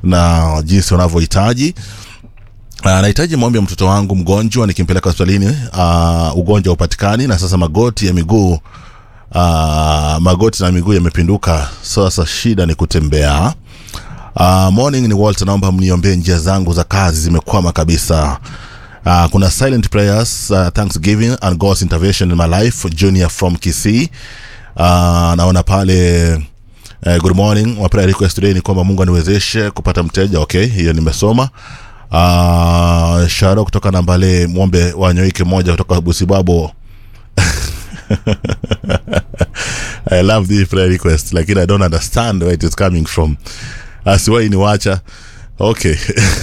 na jinsi wanavyohitaji Uh, nahitaji maombi ya mtoto wangu mgonjwa nikimpeleka hospitalini uh, ugonjwa upatikani na sasa magoti ya miguu uh, magoti na miguu yamepinduka sasa shida ni kutembea uh, morning ni walter naomba mniombee njia zangu za kazi zimekwama kabisa uh, kuna silent prayers uh, thanksgiving and god's intervention in my life junior from kisii uh, naona pale uh, good morning my prayer request today ni kwamba mungu aniwezeshe kupata mteja okay hiyo nimesoma uh, sharo kutoka nambale mwombe wanyoike moja kutoka busibabo I love this prayer request lakini I don't understand where it is coming from asiwai ni wacha okay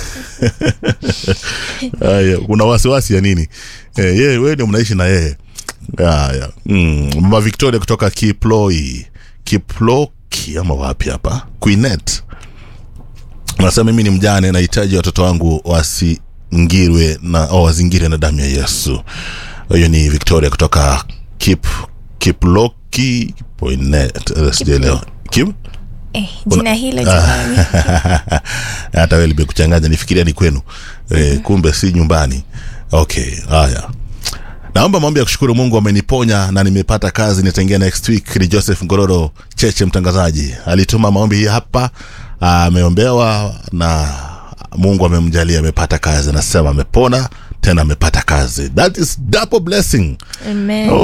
Aya, kuna wasiwasi ya nini eh, yeye wewe ndio mnaishi na yeye haya mm, mama Victoria kutoka Kiploi Kiploki ama wapi hapa Queenet nasema mimi ni mjane nahitaji watoto wangu wasingirwe na oh, wazingire na damu ya Yesu hiyo ni Victoria kutoka Kip Kiploki Poinet eh, sijaelewa Kip Eh, jina hilo jamani. hata wewe limekuchanganya nifikiria ni kwenu e, kumbe si nyumbani okay haya naomba maombi ya kushukuru mungu ameniponya na nimepata kazi nitaingia next week ni joseph ngororo cheche mtangazaji alituma maombi hii hapa ameombewa na mungu amemjalia amepata kazi anasema amepona tena amepata kazi that is double blessing Amen. Oh,